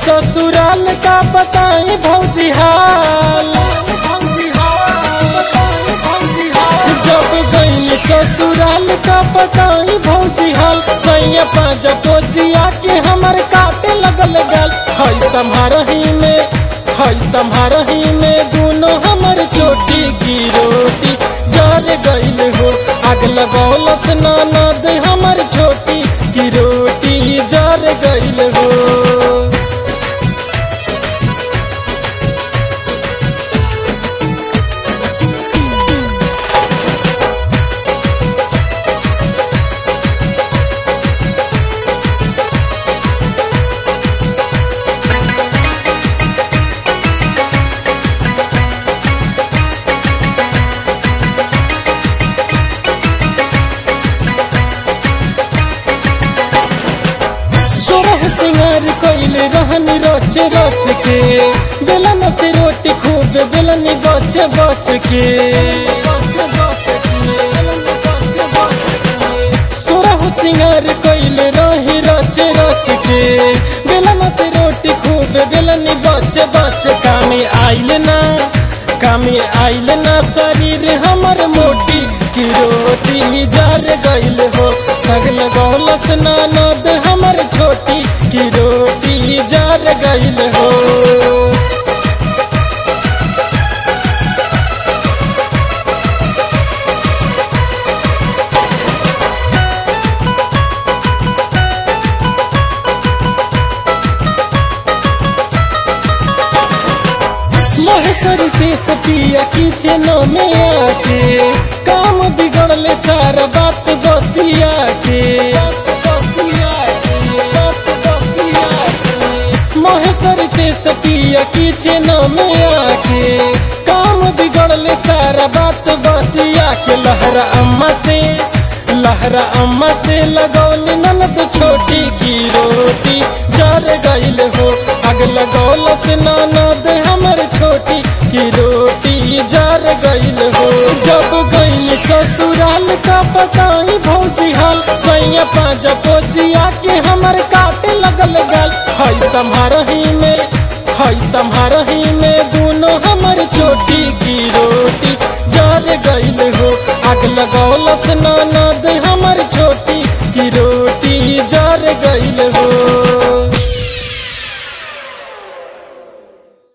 ससुराल का बताई भौजी हाल जब गई ससुराल का बताई भौजी हाल सैया पाँच पोजिया के हमर काटे लगल गल हई सम्हारही में हई सम्हारही में दोनों हमर चोटी की रोटी जल गईल हो आग लगौलस ननद हमर छोटी की रोटी जल गईल हो सोरह सिंगार कइल रहन रच रच के बेलन से रोटी खूब बेलन बच बच के सोरह सिंगार कइल रही रच रच के बेलन से रोटी खूब बेलन बच बच कामे आइल ना कामे आइल ना शरीर हमर मोटी की रोटी जर गइल हो सगल गौलस ननद हमर छोटी की रोटी जर गइल हो महेश्वरी के सतिया किचन में आके काम बिगड़ले सारा बात बतिया के महेश्वरी के सतिया किचन में आके काम बिगड़ले सारा बात बतिया के लहरा अम्मा से लहरा अम्मा से लगौली ननद छोटी की रोटी जर गइल हो आग लगौलस ननद हमर छोटी की रोटी जर गइल हो जब गई ससुराल का बताई भौजी हाल सैया पाँच पोजिया के हमर काटे लगल गल हई सम्हारही में हई सम्हारही में दोनों हमर छोटी की रोटी जर गइल हो आग लगौलस ननद हमर छोटी की रोटी जर गइल हो